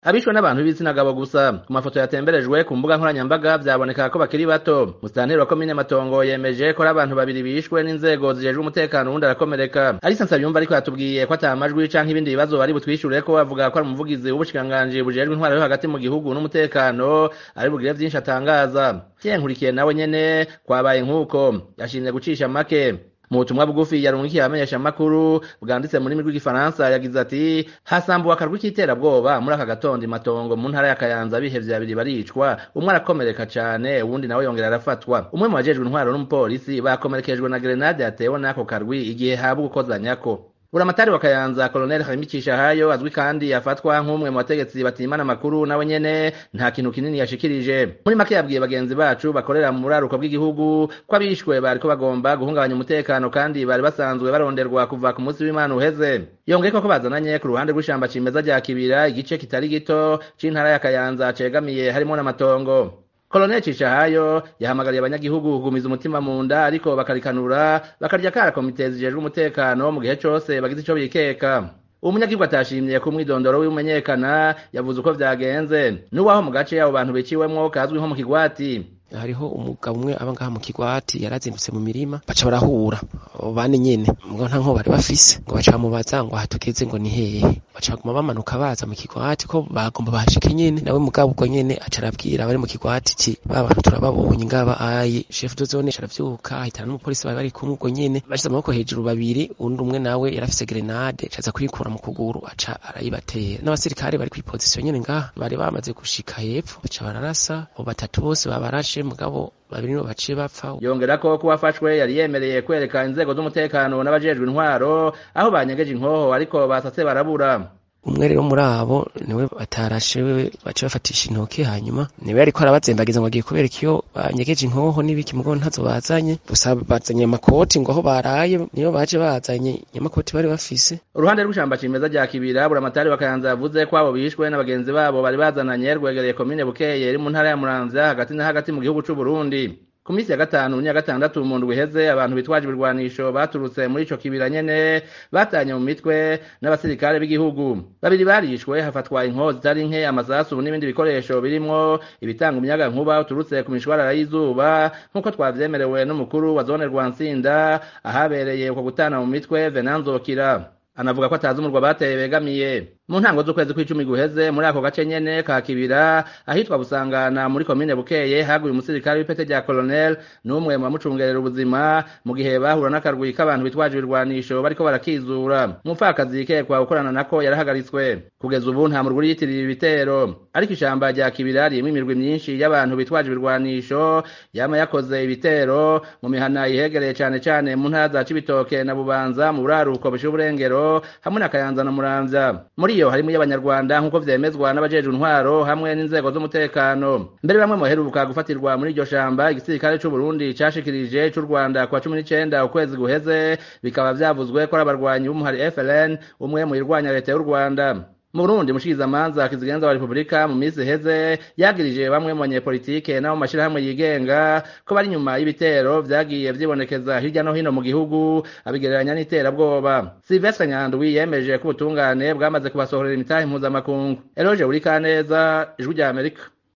abishwe n'abantu b'ibitsina gabo gusa ku mafoto yatemberejwe ku mbuga nkoranyambaga vyaboneka ko bakiri bato musitanteri wa komine matongo yemeje ko ari abantu babiri bishwe n'inzego zijejwe umutekano uwundi arakomereka arisa nsabiyumva ariko yatubwiye ko ata majwi canke ibindi bibazo bari butwishure ko avuga ko ari umuvugizi w'ubushikiranganji bujejwe intwaro yo hagati mu gihugu n'umutekano ari bugire vyinshi atangaza nkurikiye nawe nyene kwabaye nk'uko yashimye gucisha make mu butumwa bugufi yarungikiye abamenyesha makuru bwanditse mu rurimi rw'igifaransa yagize ati hasambuwe akarwi k'iterabwoba muri aka gatondo imatongo mu ntara ya kayanza bihevye babiri baricwa umwe arakomereka cane uwundi nawe yongera arafatwa umwe mu bajejwe intwaro n'umupolisi bakomerekejwe na grenade yatewe n'ako karwi igihe haba ugukozanyako buramatari wa kayanza koloneli harimikisha hayo azwi kandi yafatwa nk'umwe mu bategetsi batimana amakuru nawe nyene nta kintu kinini yashikirije muri make yabwiye bagenzi bacu bakorera mu buraruko bw'igihugu ko abishwe bariko bagomba guhungabanya umutekano kandi bari basanzwe baronderwa kuva ku munsi w'imana uheze yongeyeko ko bazananye ku ruhande rw'ishamba cimeza rya kibira igice kitari gito c'intara ya kayanza cegamiye harimo n'amatongo koloneli cishahayo yahamagariye abanyagihugu kugumiza umutima mu nda ariko bakarikanura bakarya kara komite zijejwe umutekano mu gihe cose bagize ico bikeka umunyagihugu atashimye ku mwidondoro w'imenyekana yavuze uko vyagenze n'uwaho mu gace abo bantu biciwemwo kazwi nko mu kigwati hariho umugabo umwe aba ngaha mu kigwati yarazindutse mu mirima baca barahura bane nyene ngo nta nko bari bafise ngo baca bamubaza ngo ahatugeze ngo ni hehe baca baguma bamanuka baza mu kigwati ko bagomba bahashike nyene nawe mugabo ubwo nyene aca arabwira abari mu kigwati ci ba bantu turababonye ngaba ayi chef de zone aravyuka ahitana n'umupolisi bari bari kumwe ubwo nyene bashize amaboko hejuru babiri undi umwe nawe yarafise grenade acaza kuyikura mu kuguru aca arayibatera n'abasirikare bari kwi position nyene ngaha bari bamaze gushika hepfo baca bararasa abo batatu bose babarashe mugabo babiri nibo baciye bapfa yongera ko kuba afashwe yari yemereye kwereka inzego z'umutekano n'abajejwe intwaro aho banyegeje inkoho ariko basatse barabura umwe rero muri abo niwe batarashe wewe baca bafatisha intoke hanyuma niwe ariko arabazembagiza ngo agiye kubereka iyo banyegeje inkoho n'ibiki mugo ntazo bazanye gusa bazanye amakoti ngo aho baraye niyo baje bazanye nyamakoti bari bafise uruhande rw'ishamba cimeza rya kibira buramatari wa kayanza yavuze ko abo bishwe n'abagenzi babo bari bazananye rwegereye komine bukeye iri mu ntara ya muramvya hagati na hagati mu gihugu c'u Burundi ku minsi ya gatanu n'iya gatandatu mu ndwi iheze abantu bitwaje ibirwanisho baturutse muri ico kibira nyene batanye mu mitwe n'abasirikare b'igihugu babiri barishwe hafatwa inkoho zitari nke amasasu n'ibindi bikoresho birimwo ibitanga umuyaga nkuba uturutse ku mishwarara y'izuba nk'uko twavyemerewe n'umukuru wa zone rwansinda ahabereye uko gutana mu mitwe venanzokira anavuga ko atazi umurwa bateye begamiye mu ntango z'ukwezi kw'icumi guheze muri ako gace nyene ka kibira ahitwa busangana muri komine bukeye haguye umusirikare w'ipete rya colonel n'umwe mu bamucungerera ubuzima mu gihe bahura n'akarwi k'abantu bitwaje ibirwanisho bariko barakizura umupfakazi yikekwa gukorana nako yarahagaritswe kugeza ubu nta murwi yitirira ibitero ariko ishamba rya kibira ririmo imirwi myinshi y'abantu bitwaje ibirwanisho yama yakoze ibitero mu mihana ihegereye cane cane mu ntara za cibitoke na bubanza mu buraruko bushira uburengero hamwe na kayanza na muramvya muri iyo harimo iy'abanyarwanda nk'uko vyemezwa n'abajejwe intwaro hamwe n'inzego z'umutekano mbere bamwe mu baheruka gufatirwa muri iryo shamba igisirikare c'u Burundi cashikirije c'u Rwanda kwa cumi n'icenda ukwezi guheze bikaba vyavuzwe ko ari abarwanyi b'umuhari FLN umwe mu irwanya leta y'u Rwanda mu Burundi mushikirizamanza kizigenza wa Republika mu minsi iheze yagirije bamwe mu banyepolitike n'abo mu mashirahamwe yigenga ko bari inyuma y'ibitero vyagiye vyibonekeza hirya no hino mu gihugu abigereranya n'iterabwoba Sylvestre Nyandwi yemeje ko ubutungane bwamaze kubasohorera imitahe mpuzamakungu Eloge Urikaneza ijwi rya Amerika